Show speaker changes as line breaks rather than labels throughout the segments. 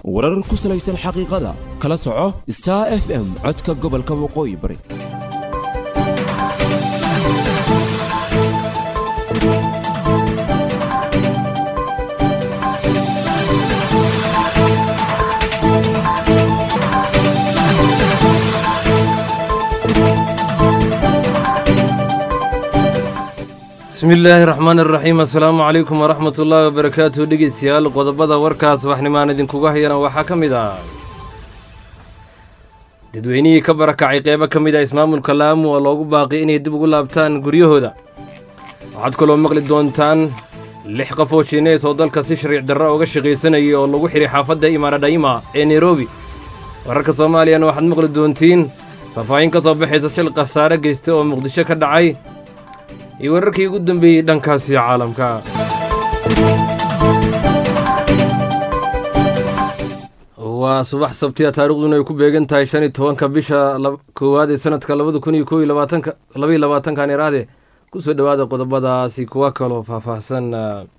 warar ku salaysan xaqiiqada kala soco star f m codka gobolka waqooyi bari
bismi illaahi raxmaan iraxiim assalaamu calaykum waraxmat ullaahi wabarakaatu dhegeystayaal qodobada warkaas waxnimaan idinkuga hayana waxaa ka mid ah dadweynihii ka barakacay qeybo ka mid ah ismaamulka laamu oo loogu baaqi inay dib ugu laabtaan guryahooda waxaad kaloo maqli doontaan lix qof oo shiineys oo dalka si shariic darra uga shaqaysanayay oo lagu xidhay xaafadda imaradhaima ee nairobi wararka soomaaliyana waxaad maqli doontiin faahfaahin ka soo baxaysa shil khasaare geysta oo muqdisho ka dhacay iyo wararkii ugu dambeeyey dhankaasi caalamka waa subax sabtiya taariikhduna ay ku beegan tahay shan iyo tobanka bisha koowaad ee sanadka labada kun iyo koo iyo labaatanka labaiyo labaatankan iraahde kusoo dhowaada qodobadaasi kuwa kaloo faahfaahsan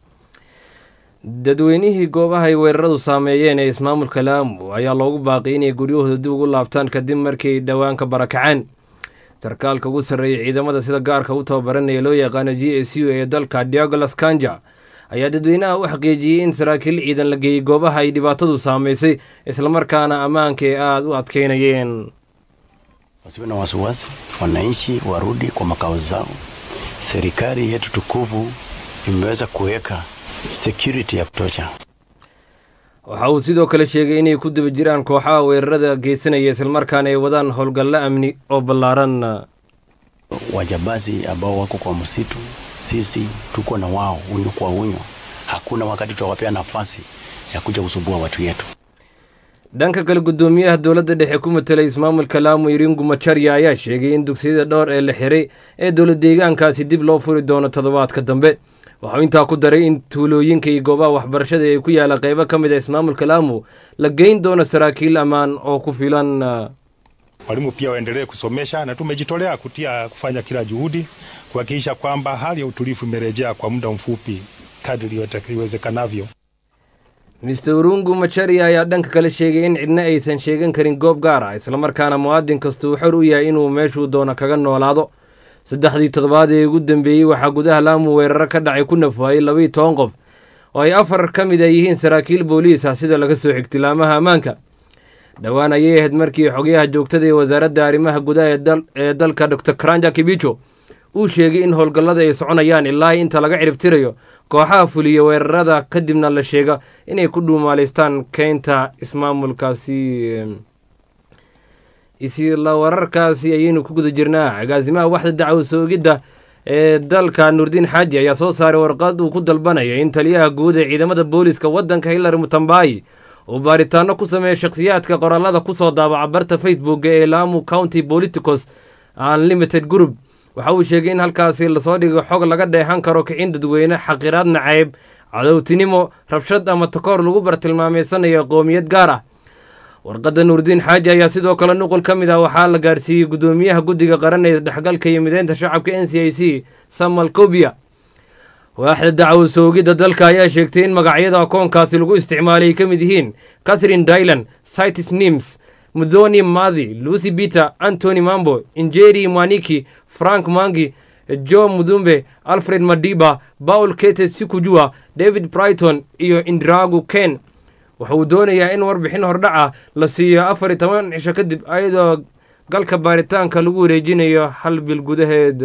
dadweynihii goobaha ay weeraradu saameeyeen ee ismaamulka laamu ayaa loogu baaqay inay guryahooda dib ugu laabtaan kadib markay dhowaan ka barakaceen sarkaalka ugu sarreeyay ciidamada sida gaarka u tababaranaya loo yaqaano g s u ee dalka diagolas kanja ayaa dadweynaha u xaqiijiyey in saraakiil ciidan la geeyey goobaha ay dhibaatadu saamaysay islamarkaana ammaanka ee aada u adkeynayeen
wasiwe na wasiwasi, wananchi warudi kwa makao zao. Serikali yetu tukufu imeweza kuweka security ya kutosha.
waxa uu sidoo kale sheegay inay ku daba jiraan kooxaha weerarada geysanaya islamarkaana ay wadaan howlgallo amni oo ballaaran
Wajambazi ambao wako kwa msitu, sisi tuko na wao unyo kwa unyo. Hakuna wakati tutawapea nafasi ya kuja kusumbua watu yetu.
dhanka kale guddoomiyaha dowladda dhexe ku matelay ismaamulka laamu iringu macharya ayaa sheegay in dugsiyada dhowr ee la xiray ee dowlad deegaankaasi dib loo furi doono toddobaadka dambe waxuu intaa ku daray in tuulooyinka iyo goobaha waxbarashada ee ku yaala qeybo ka mid a ismaamulka laamu la geyn doono saraakiil ammaan oo ku filan
Walimu pia waendelee kusomesha na tumejitolea kutia kufanya kila juhudi kuhakikisha kwamba hali ya utulivu imerejea kwa muda mfupi kadri iwezekanavyo.
mister urungu macharya ayaa dhanka kale sheegay in cidna aysan sheegan karin goob gaar ah islamarkaana muwaadin kasta uu xor u yahay inuu meeshuu doono kaga noolaado saddexdii toddobaad ee ugu dambeeyey waxaa gudaha laamu weeraro ka dhacay ku nafwaayey labaiyo toban qof oo ay afar ka mid a yihiin saraakiil booliis ah sida laga soo xigtilaamaha ammaanka dhowaan ayay ahayd markii xogyaha joogtada ee wasaaradda arrimaha gudaha ee dalka dor karanja kibijo uu sheegay in howlgallada ay soconayaan ilaa inta laga ciribtirayo kooxaha fuliya weerarada kadibna la sheega inay ku dhuumaalaystaan keynta ismaamulkaasi isla wararkaasi ayaynu ku guda jirnaa agaasimaha waxda dacwo soogidda ee dalka nuurdiin xaaji ayaa soo saaray warqad uu ku dalbanaya in taliyaha guud ee ciidamada booliska waddanka hillary mutambayi uu baaritaano ku sameeya shakhsiyaadka qoraalada kusoo daabaca barta facebooka ee laamu county politicos unlimited group waxa uu sheegay in halkaasi lasoo dhigo xog laga dheehan karo kicin dadweyne xaqiraad nacayb cadowtinimo rabshad ama takoor lagu bartilmaameysanayo qoomiyad gaar ah warqadda nuurdiin xaaji ayaa sidoo kale nuqul ka mid ah waxaa la gaarsiiyey guddoomiyaha guddiga qaran ee dhexgalka iyo mideynta shacabka n c i c samuel kobia waaxda dacwo soogidda dalka ayaa sheegtay in magacyada akoonkaasi lagu isticmaalay ay ka mid yihiin catherine dylan citis nims mudhoni madi lucy peter antony mambo injeri mwaniki frank mangi jo mudumbe alfred madiba paul kete sikujua david brighton iyo indragu ken waxa uu doonayaa in warbixin hordhaca la siiyo afar iyo toban cisho kadib ayadoo galka baaritaanka lagu wareejinayo hal bil gudaheed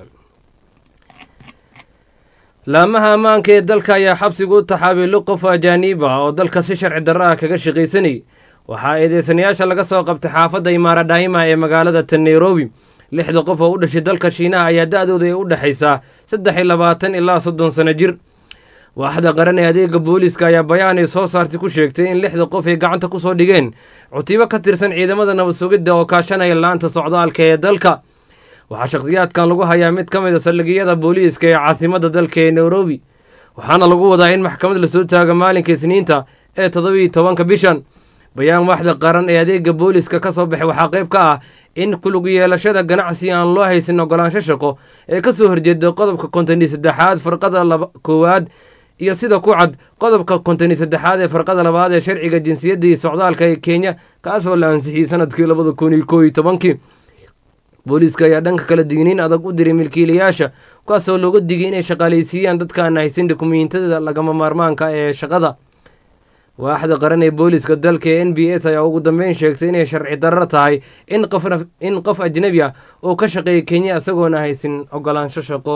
laamaha ammaanka ee dalka ayaa xabsiga u taxaabay li qof ajaaniib ah oo dalka si sharci darro ah kaga shaqaysanayay waxaa eedeysanayaasha laga soo qabtay xaafadda imaaradhaima ee magaalada tan nairobi lixda qof oo u dhashay dalka shiinaha ayaa da-dooda ay u dhexaysaa saddex iyo labaatan ilaa soddon sano jir waaxda qaran ee adeega booliiska ayaa bayaan ay soo saartay ku sheegtay in lixda qof ay gacanta ku soo dhigeen cutibo ka tirsan ciidamada nabad sugidda oo kaashanaya laanta socdaalka ee dalka waxaa shakhsiyaadkan lagu hayaa mid ka mid a saldhigyada booliiska ee caasimadda dalka ee nairobi waxaana lagu wadaa in maxkamad lasoo taago maalinka isniinta ee toddobiiyo tobanka bishan bayaan waaxda qaran ee adeega booliiska ka soo baxay waxaa qayb ka ah in kulug yeelashada ganacsi aan loo haysan ogolaansho shaqo ee ka soo horjeeda qodobka konton iyo saddexaad farqada laba koowaad iyo sida ku cad qodobka konton iyo saddexaad ee farqada labaad ee sharciga jinsiyadda iyo socdaalka ee kenya kaasoo la ansixiyey sanadkii labada kun iyo koo iyo tobankii booliiska ayaa dhanka kale digniin adag u diray milkiilayaasha kuwaasoo looga digay inay shaqaalaysiiyaan dadkaan haysan dukumiintada lagama maarmaanka ee shaqada waaxda qaran ee booliiska dalka ee n b s ayaa ugu dambeyn sheegtay inay sharci darro tahay in qof in qof ajnebi ah oo ka shaqeeya kenya isagoona haysin ogolaansho shaqo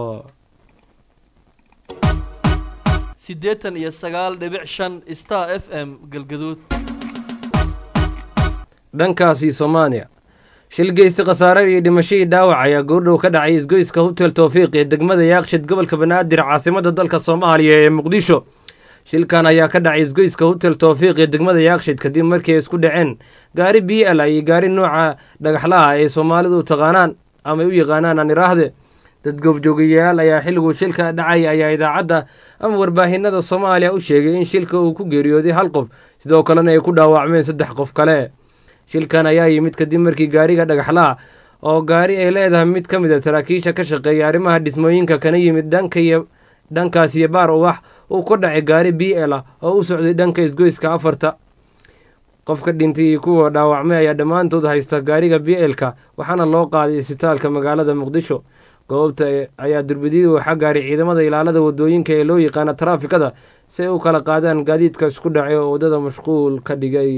siddeetan iyo sagaal dhibic shan star f m galgaduud
dhankaasi soomaaliya shilgeysi khasaare iyo dhimashadii dhaawac ayaa goordhow ka dhacay isgoyska hotel towfiiq ee degmada yaaqshid gobolka banaadir caasimada dalka soomaaliya ee muqdisho shilkan ayaa ka dhacay isgoyska hotel towfiiq ee degmada yaaqshid kadib markii ay isku dhaceen gaari b l iyo gaari nooca dhagaxlaha ee soomaalidu taqaanaan ama u yaqaanaan aan iraahde dad goobjoogayaal ayaa xilliguu shilka dhacay ayaa idaacadda ama warbaahinada soomaaliya u sheegay in shilka uu ku geeriyooday hal qof sidoo kalena ay ku dhaawacmeen saddex qof kale shilkan ayaa yimid kadib markii gaariga dhagaxlaha oo gaari ay leedahay mid ka mid a saraakiisha ka shaqeeya arrimaha dhismooyinka kana yimid dhanka iyo dhankaas iyo baar uwax uu ka dhacay gaari b l ah oo u socday dhanka isgoyska afarta qofka dhintay iyo kuwa dhaawacmay ayaa dhammaantood haysta gaariga b l-ka waxaana loo qaaday isbitaalka magaalada muqdisho goobta ayaa durbadiyada waxaa gaaray ciidamada ilaalada wadooyinka ee loo yaqaana taraafikada si ay u kala qaadaan gaadiidka isku dhacay oo waddada mashquul ka dhigay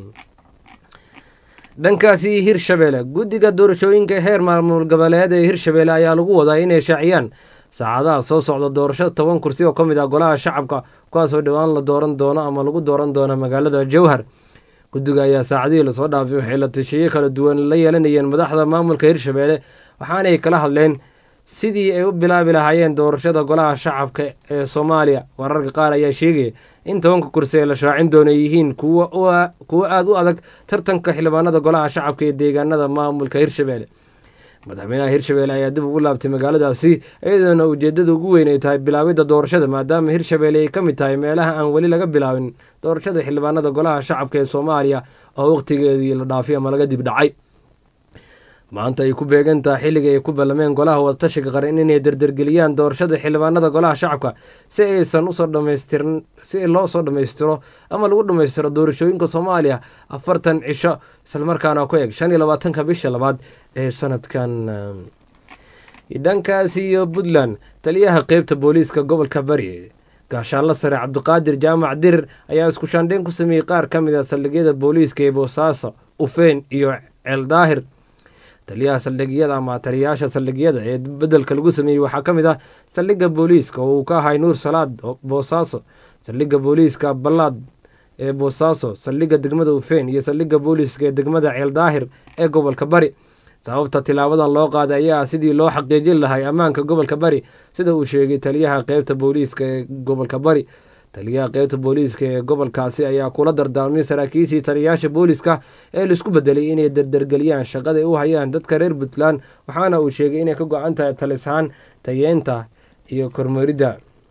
dhankaasi hirshabeelle guddiga doorashooyinka heer maamul goboleed ee hirshabeelle ayaa lagu wadaa inay shaaciyaan saacadaha soo socda doorasho toban kursi oo ka mid ah golaha shacabka kuwaasoo dhowaan la dooran doono ama lagu dooran doono magaalada jowhar guddiga ayaa saacadihii lasoo dhaafay waxay la tashiyo kala duwan la yeelanayeen madaxda maamulka hirshabeelle waxaanay kala hadleen sidii ay u bilaabi lahaayeen doorashada golaha shacabka ee soomaaliya wararka qaar ayaa sheegaya in tobanka kursi ee la shaacin doono yihiin kuwo aada u adag tartanka xildhibaanada golaha shacabka ee deegaanada maamulka hirshabeelle madaxweynaha hirshabeelle ayaa dib ugu laabtay magaaladaasi iyadoona ujeedada ugu weyn ay tahay bilaabidda doorashada maadaama hirshabeelle ay ka mid tahay meelaha aan weli laga bilaabin doorashada xildhibaanada golaha shacabka ee soomaaliya oo wakhtigeedii la dhaafay ama laga dib dhacay maanta ay ku beegan tahay xilliga ay ku ballameen golaha wadatashiga qaran inay dardargeliyaan doorashada xildhibaanada golaha shacabka si aysan usoo dhamaystirin si loo soo dhammaystiro ama lagu dhammaystiro doorashooyinka soomaaliya afartan cisho islamarkaana ku eg shan iyo labaatanka bisha labaad ee sanadkan dhankaas iyo puntland taliyaha qeybta booliiska gobolka bari gaashaanla sare cabdiqaadir jaamac dirir ayaa isku shaandheyn ku sameeyey qaar ka mid a saldhigyada booliiska ee boosaaso ufeyn iyo ceeldaahir taliyaha saldhigyada ama taliyayaasha saldhigyada ee bedelka lagu sameeyey waxaa ka mid ah saldhigga booliiska oo uu ka ahay nuur salaad boosaaso saldhigga booliiska ballaad ee boosaaso saldhigga degmada ufeyn iyo saldhigga booliiska ee degmada ceeldaahir ee gobolka bari sababta tilaabadan loo qaaday ayaa sidii loo xaqiijin lahay ammaanka gobolka bari sida uu sheegay taliyaha qeybta booliiska ee gobolka bari taliyaha qeybta booliiska ee gobolkaasi ayaa kula dardaarmay saraakiishii taliyayaasha booliiska ee laisku bedelay inay dardargeliyaan shaqada ay u hayaan dadka reer puntland waxaana uu sheegay inay ka go-an tahay talishaan tayeenta iyo kormaridda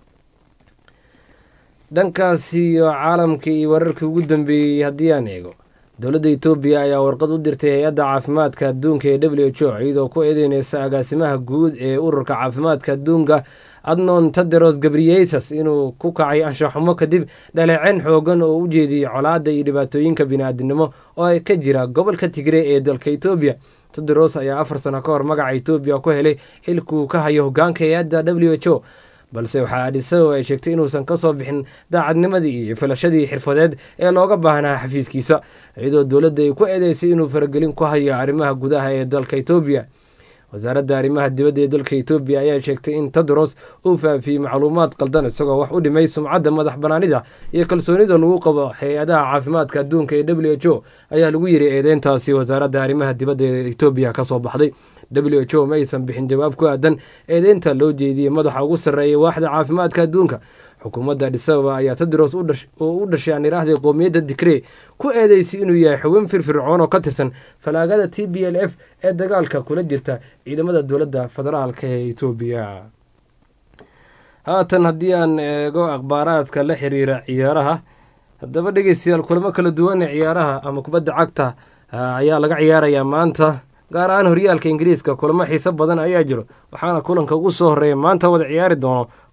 dhankaasi iyo caalamkii iyo wararkii ugu dambeeyey haddii aan eego dowladda etoobiya ayaa warqad u dirtay hay-adda caafimaadka adduunka ee w h o iyadoo ku eedeyneysa agaasimaha guud ee ururka caafimaadka adduunka adnon taderos gabriyesas inuu ku kacay anshaxumo kadib dhaleeceen xoogan oo u jeediyey colaadda iyo dhibaatooyinka bini-aadinimo oo ay ka jira gobolka tigre ee dalka etoobiya taderos ayaa afar sano ka hor magaca etoobiya ku helay xilkuu ka hayo hogaanka hay-adda w h o balse waxaa adhisago ay sheegtay inuusan ka soo bixin daacadnimadii iyo filashadii xirfadeed ee looga baahnaa xafiiskiisa iyadoo dowladda ay ku eedeysay inuu faragelin ku hayo arrimaha gudaha ee dalka etoobiya wasaaradda arrimaha dibadda ee dalka etoobiya ayaa sheegtay in tedros uu faafiyey macluumaad qaldan isagoo wax u dhimay sumcadda madax banaanida iyo kalsoonida lagu qabo hay-adaha caafimaadka adduunka ee w h o ayaa lagu yiri eedeyntaasi wasaaradda arrimaha dibadda ee etoobiya kasoo baxday w h o ma aysan bixin jawaab ku aadan eedeynta loo jeediyey madaxa ugu sarreeya waaxda caafimaadka adduunka xukuumadda adhisababa ayaa tedros oo u dhashay aan iraahday qowmiyadda dikree ku eedeysay inuu yahay xubin firfircoon oo ka tirsan falaagada t b l f ee dagaalka kula jirta ciidamada dowladda federaalka ee etoobiya haatan haddii aan eego akhbaaraadka la xiriira ciyaaraha haddaba dhegeystayaal kulamo kala duwan ee ciyaaraha ama kubadda cagta ayaa laga ciyaarayaa maanta gaar ahaan horyaalka ingiriiska kulamo xiiso badan ayaa jiro waxaana kulanka ugu soo horeeya maanta wada ciyaari doono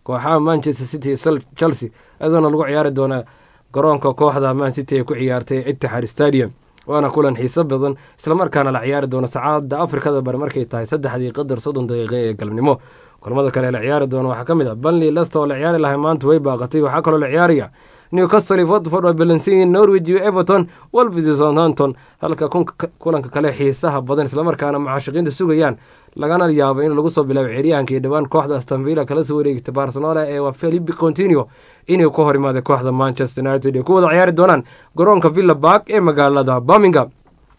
kooxaha manchester city iyo chelsea iyadoona lagu ciyaari doona garoonka kooxda man city ee ku ciyaartay itixaad stadium waana kulan xiiso badan islamarkaana la ciyaari doono saacada afrikada bari markay tahay saddexdii qadar soddon daqiiqe ee galabnimo kulamada kale la ciyaari doono waxaa ka mid ah banley lester oo la ciyaari lahay maanta way baaqatay waxaa kaloo la ciyaaraya newcastle watford oo balansiyin norwich iyo everton wolves iyo southampton halka kulanka kale xiisaha badan islamarkaana mucaashiqiinta sugayaan lagana yaabo in lagu soo bilaabo ciyaaryahankii dhowaan kooxda astonvilla kala soo wareegtay barcelona ee waa felipe continio inuu ka hor imaaday kooxda manchester united ay ku wada ciyaari doonaan garoonka villa bark ee magaalada birmingham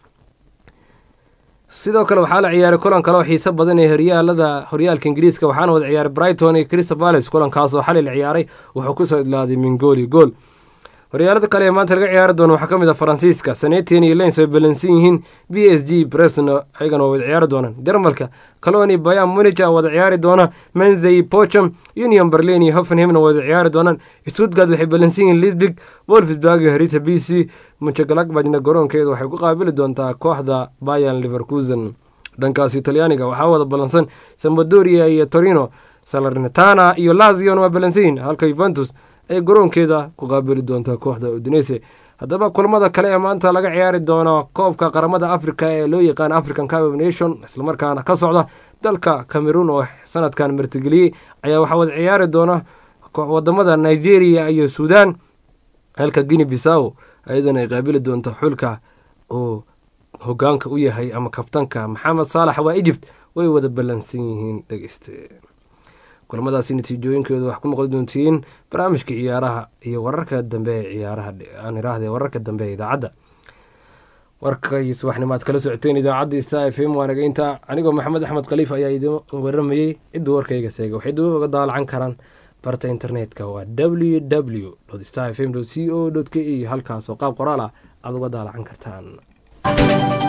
sidoo kale waxaa la ciyaaray kulan kale oo xiiso badan ee horyaalada horyaalka ingiriiska waxaana wada ciyaaray brighton iyo crystal palace kulankaasoo xalay la ciyaaray wuxuu kusoo idlaaday min gool iyo gool horyaalada kale ee maanta laga ciyaari doono waxaa ka mid ah faransiiska sanetian iyo lens ay balansan yihiin b s g bresno ayagana waa wada ciyaari doonaan jarmalka caloni bayan munija wada ciyaari doona menzey pocham union berlin iyo hoffenhemna wada ciyaari doonaan stuttgart waxay balansan yihiin lisbig wolfsburg iyo harita b c muchagalakbajna garoonkeeda waxay ku qaabili doontaa kooxda bayan liverkusen dhankaasi talyaaniga waxaa wada balansan sambadoria iyo torino salernitana iyo lazion waa balansan yihiin halka yuventus ay garoonkeeda ku qaabili doontaa kooxda udinese haddaba kulamada kale ee maanta laga ciyaari doono koobka qaramada africa ee loo yaqaan african cup of nation islamarkaana ka socda dalka cameroon oo sanadkan martigeliyey ayaa waxaa wada ciyaari doona wadamada nigeria iyo suudan halka guinea bissaw ayadana ay qaabili doonto xulka uu hogaanka u yahay ama kaftanka maxamed saalax waa egypt way wada ballansan yihiin dhegeyste kulamadaasi natiijooyinkooda wax ku noqon doontiin barnaamijka ciyaaraha iyo wararka dambe ee ciyaaraha aan iraahde wararka dambe ee idaacadda warkay subaxnimaad kala socoteen idaacadda star f m waanaga inta anigoo maxamed axmed khaliif ayaa idin waramayey ciduu warkayga seega waxay dib uga daalacan karaan barta internetka waa w w star f m c o k e halkaasoo qaab qoraal ah aada uga daalacan kartaan